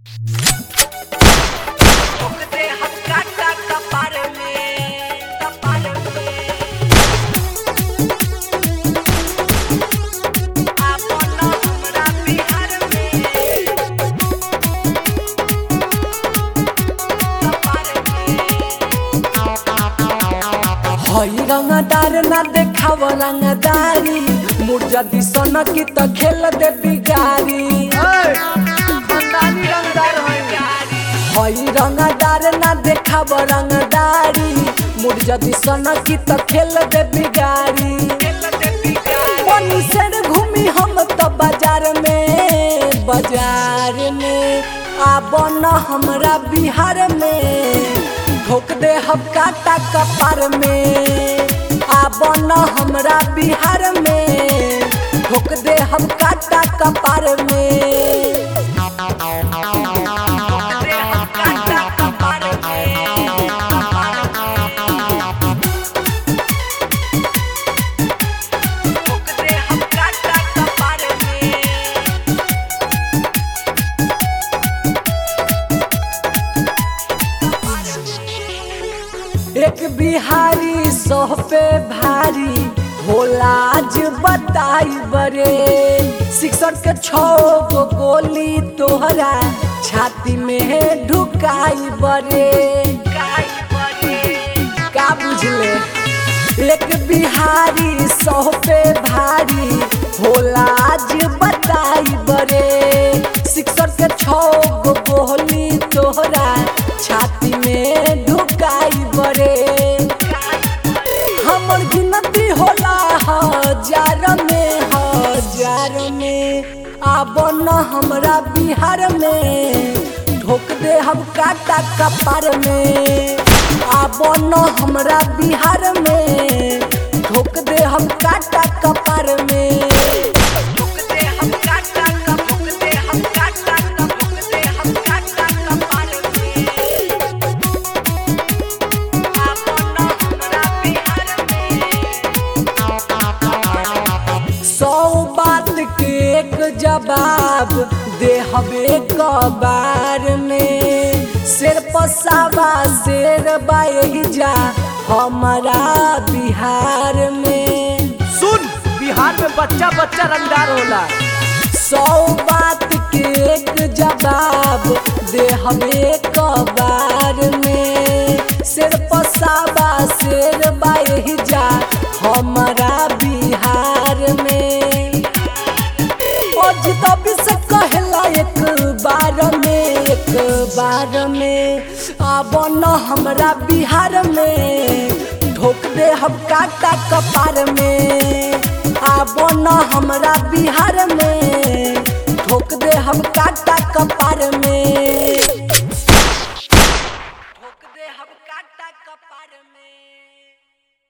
ओकरे हम काटा कपार में कपार में आपन हमरा बिहार में कपार में हई रंगदार ना देखाव रंगदारी मुर्जा दिसन की त खेल दे बिगारी खानदानी रंगदार है हई रंगदार ना देखाव रंगदारी मुर्जा दिसन की त खेल दे बिगारी बनी से घूमी हम त बाजार में बाजार में आब न हमरा बिहार में ठोक दे हम काटा कपार में आब न हमरा बिहार में ठोक दे हम काटा कपार में ओकरे हम काटा कपार में ओकरे हम काटा कपार में एक बिहारी सौ पे भारी होला आज बताई बरे शिक्षक के छो गो गोली तोहरा छाती में ढुकाई बरे काय बने का बुझले एक बिहारी सौ पे भारी होला आज बताई बरे शिक्षक के छो गो गोली तोहरा छाती में ढुकाई बरे हमर गिनती होला हजार में हजार में आब न हमरा बिहार में ढोक दे हम काटा कपार में आब न हमरा बिहार में ढोक दे हम काटा कपार में ओकरे हम काटा कप ओकरे हम काटा कप ओकरे हम काटा कपार में आपन हमरा बिहार में सौ बात के एक जवाब दे हबे कबार में शेर पसावा शेर बाई जा हमारा बिहार में सुन बिहार में बच्चा बच्चा रंगदार होला सौ बात के एक जवाब दे हमें कबार में शेर पसावा शेर बाई जा हमारा बिहार में अजतबी से कहला एक बार में एक बार में आब न हमरा बिहार में ठोक दे हम काटा कपार में आब न हमरा बिहार में ठोक दे हम काटा कपार में